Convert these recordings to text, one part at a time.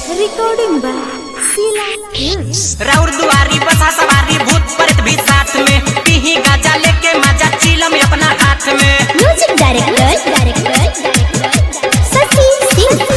Recording by Sila Hills. राउर दुआरी बसा सवारी भूत प्रेत भी साथ में पीही गाजा लेके मजा चिलम अपना हाथ में Music director, director, Sati Singh.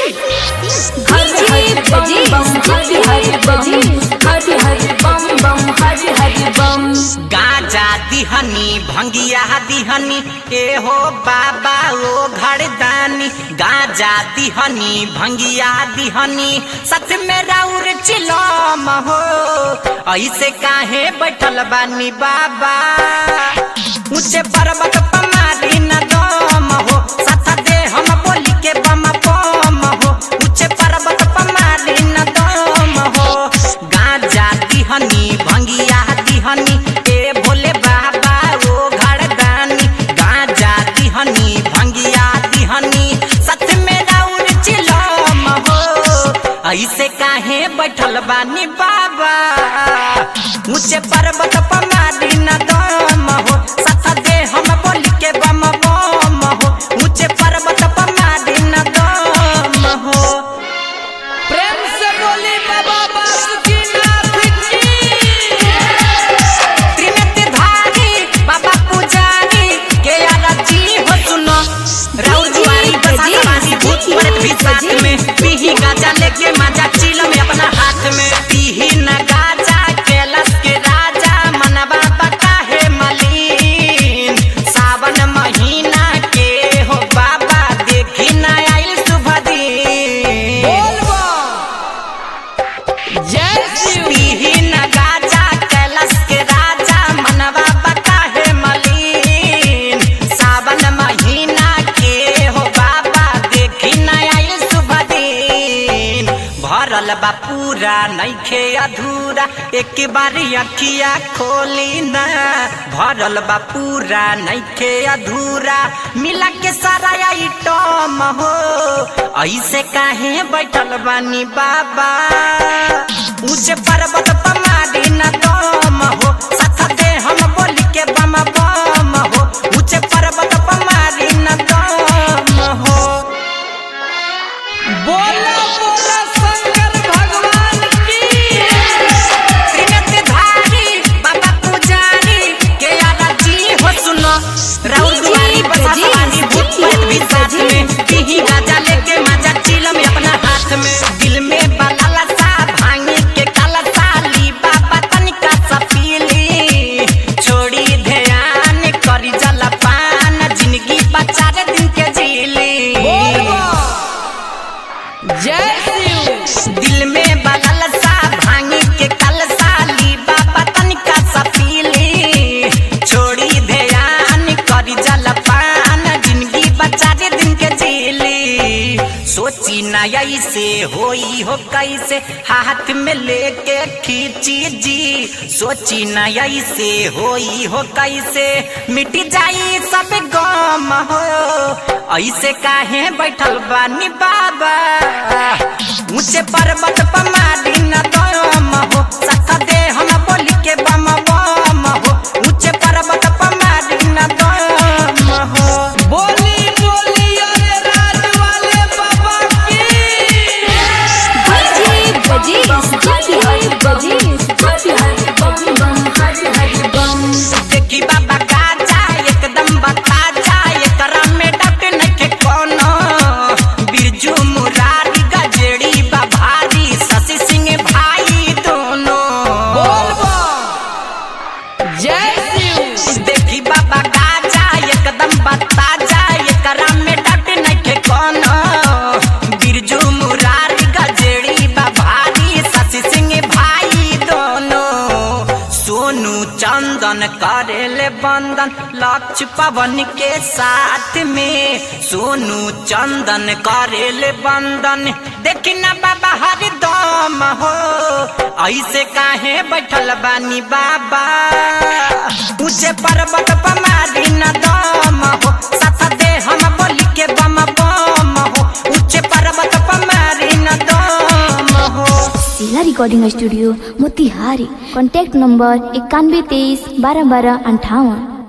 हरि हरि बम बम हरि हरि बम हरि हरि बम बम हरि हरि बम गाजा दिहनी भंगिया दिहनी ए हो बाबा ओ घरदानी गाजा दिहनी भंगिया दिहनी सच में राउर चिलम हो ऐसे काहे बैठल बानी बाबा ऊंचे पर्वत पमारी न दम हो सथ दे हम बोली के बम बम हो ऊंचे पर्वत पमारी न दम हो गाजा दिहनी भंगिया दिहनी ए भोले बाबा ओ घरदानी गाजा दिहनी भंगिया दिहनी सच में राउर चिलम हो ऐसे काहे बैठल बानी बाबा ऊंचे पर्वत पमारी न दम हो सथ दे हम बोली के बम बम हो ऊंचे पर्वत पमारी न दम हो प्रेम से बोली बाबा बासुकीनाथ की त्रिनेत्र धारी बाबा पुजारी के आरती हो सुनो राउर दुआरी बसा सवारी भूत प्रेत भी साथ में पीही गाजा लेके मजा चिलम अपना हाथ में पीही न गाजा कैलाश के राजा मनवा काहे मलिन सावन महीना के हो बाबा देखी न आइल शुभ दिन जय शिव पीही न गाजा कैलाश के राजा मनवा काहे मलिन सावन महीना के हो बाबा देखी न आइल शुभ दिन भरल बा पूरा नइखे अधूरा एक बारी अखिया खोली ना भरल बा पूरा नइखे अधूरा मिला के सारा आइटम हो ऐसे काहे बैठल बानी बाबा ऊंचे पर्वत पमारी न दम हो सथ दे हम बोली के बम बम हो ऊंचे पर्वत पमारी न दम हो बोला बोला शंकर भगवान की त्रिनेत्र धारी बाबा पुजारी के आरती हो सुनो राउर दुआरी बसा सवारी भूत प्रेत भी साथ में पीही गाजा लेके मजा चिलम अपना हाथ में दिल में बलाला सा भांगे के काला साली बाबा तनिका सा पीली छोड़ी ध्यान करी जलपान जिंदगी बचा रे दिन के जीली जय शिव दिल में बदल सा भांगी के कल साली बाबा तनिका सा पीली छोड़ी ध्यान करी जलपान जिंदगी बचा दे दिन के जीली सोची ना ऐसे होई हो कैसे हाथ में लेके खींची जी सोची ना ऐसे होई हो कैसे मिट जाई सब गम हो ऐसे काहे बैठल बानी बाबा ऊंचे पर्वत पमारी न दम हो सख दे हम बोली के बम बम हो ऊंचे पर्वत पमारी न दम हो बोली बोली अरे राज वाले बाबा की DJ Brajesh, हरि हरि बजीश हरि हरि बम बम हरि हरि बम देखी बाबा गाजा एकदम बता जा एकरा में डट नखे कोनो बिरजू मुरारी गजड़ी बा भारी शशि सिंह भाई दोनों बोल बम जय शिव देखी बाबा गाजा एकदम बता जा एकरा में डट नखे कोनो बिरजू मुरारी गजड़ी बा भारी शशि सिंह भाई दोनों सोनू चंदन करेले बंदन लक्ष्य पवन के साथ में सोनू चंदन करेले बंदन देखी ना बाबा हरिदम हो ऐसे काहे बैठल बानी बाबा ऊंचे पर्वत पमारी न दम हो सथ दे हम बोली के बम बम हो ऊंचे पर्वत पमारी न दम हो Sila Recording Studio, Motihari. Contact number इक्यानवे तेईस बारह बारह अंठावन